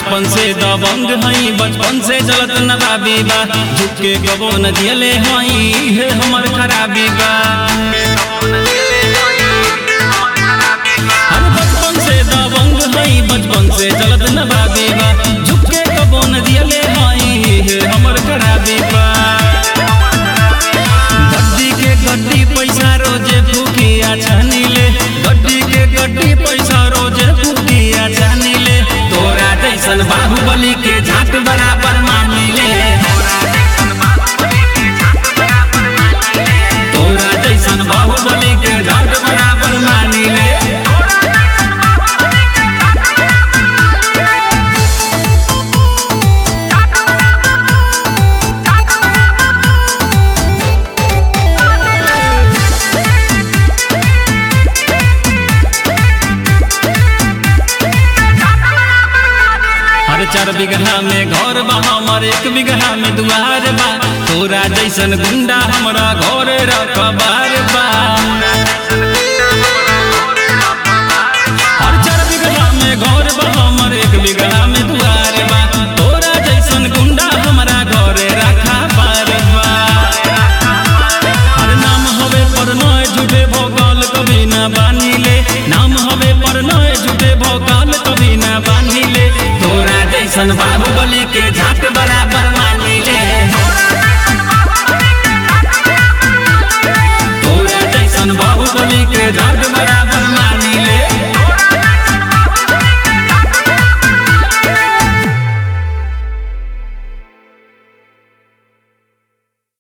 बचपन से दबंग हई बचपन से चलत नवाबी बा झुके कबो न दियले हई हे हमर खराबी बा हम बचपन से दबंग हई बचपन से चलत नवाबी बा झुके कबो न दियले हई हे हमर खराबी बा गड्डी के गड्डी पैसा रोजे फूकिया छानीले गड्डी के गड्डी पैसा रोजे फूकिया छानीले तोरा जैसन बाहुबली के झाट बराबर मानीले तोरा जैसन बाहुबली के झाट बराबर मानीले हर चार बिगहा में घर बा हमर एक बिगहा में दुआर बा तोरा जैसन गुंडा हमरा घर रखबार बा हर चार बिगहा में घर बा हमर एक बिगहा में दुआर बा तोरा जैसन गुंडा हमरा घर रखबार बा हर नाम हवे पर नय झूठे भोकाल कभी ना बानीले नाम हवे पर नय झूठे भोकाल कभी ना बानीले तोरा जैसन बाहुबली के झाट बराबर